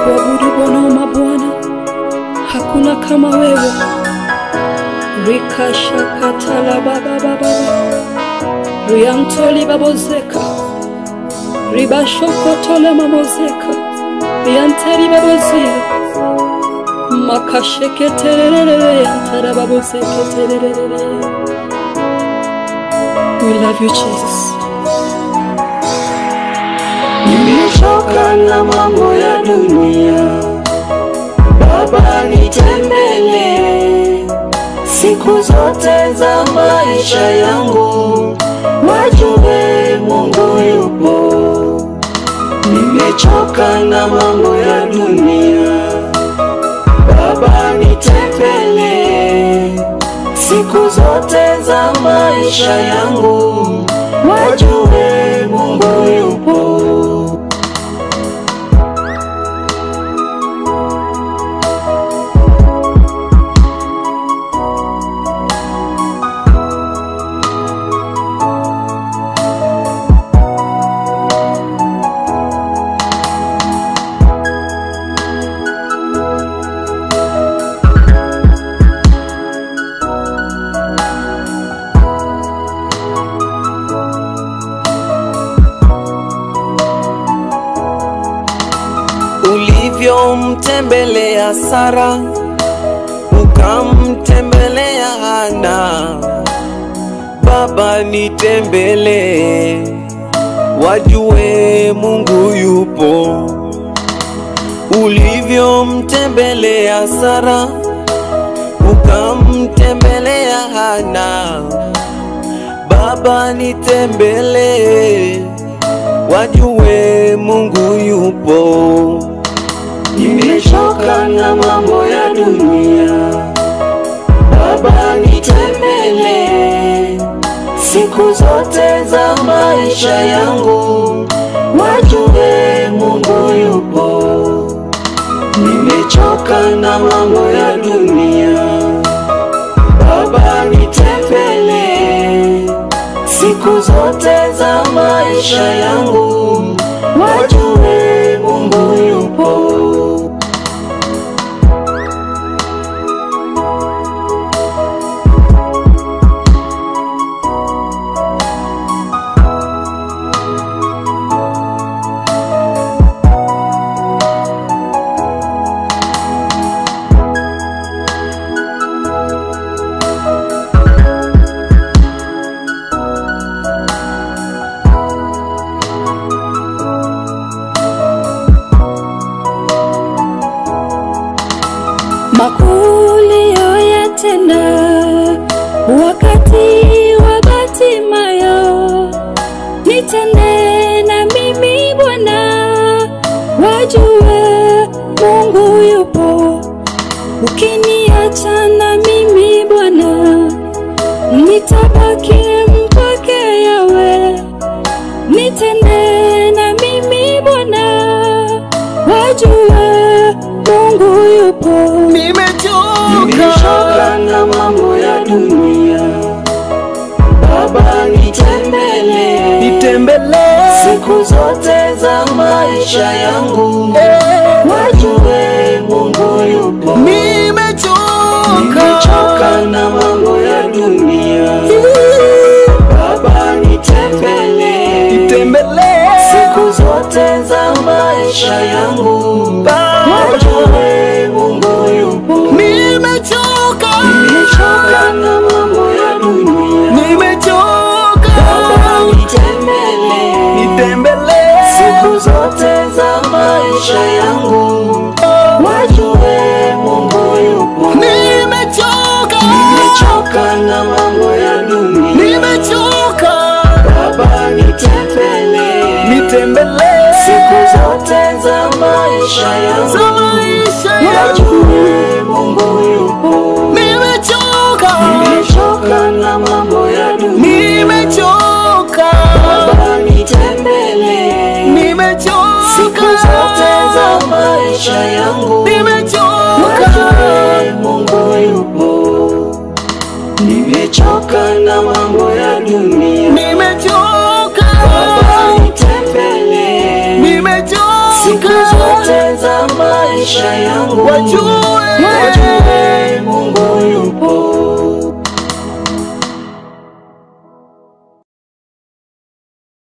kuabudu Bwana wa mabwana, hakuna kama wewe. rikashakatala babababa riantoli babozeka ribashokotole mamozeka rianteri babozia makasheketererere yantara babozeketererere We love you Jesus. Nimechoka na mambo ya dunia, Baba nitembelee siku zote za maisha yangu, wajue Mungu yupo. Nimechoka na mambo ya dunia, Baba nitembelee siku zote za maisha yangu, wajue Mungu yupo. ulivyomtembelea Sara, ukamtembelea Hana. Baba nitembelee, wajue Mungu yupo. Ulivyomtembelea Sara, ukamtembelea Hana. Baba nitembelee, wajue Mungu yupo. Nimechoka na mambo ya dunia, Baba nitembelee siku zote za maisha yangu, wajue Mungu yupo. Nimechoka na mambo ya dunia, Baba nitembelee siku zote za maisha yangu, wajue Mungu yupo. Makulio yatenda wakati wa Batimayo, nitende na mimi Bwana, wajue Mungu yupo. Ukiniacha na mimi Bwana, nitabaki mpake yawe, nitende na mimi Bwana, wajue Mungu yupo. Nimechoka na mambo ya dunia, Baba nitembelee, nitembelee siku zote za maisha yangu, wajue Mungu yupo. nimechoka Nimechoka na mambo ya dunia, Baba nitembelee, nitembelee siku zote za maisha yangu, wajue Mungu yupo. nimechoka Nimechoka na mambo ya dunia, nimechoka Baba nitembelee, nitembelee siku zote za maisha yangu, wajue Mungu yupo. nimechoka Nimechoka na mambo ya dunia, nimechoka Baba nitembelee, nitembelee siku zote za maisha za yangu, maisha yangu wajue Mungu yupo. nimechoka Nimechoka na mambo ya dunia, nimechoka Baba nitembelee, nimechoka siku zote za maisha yangu, nimechoka wajue Mungu yupo. Nimechoka na mambo ya dunia, nimechoka Baba nitembelee, siku nimechoka zote za maisha yangu wajue wajue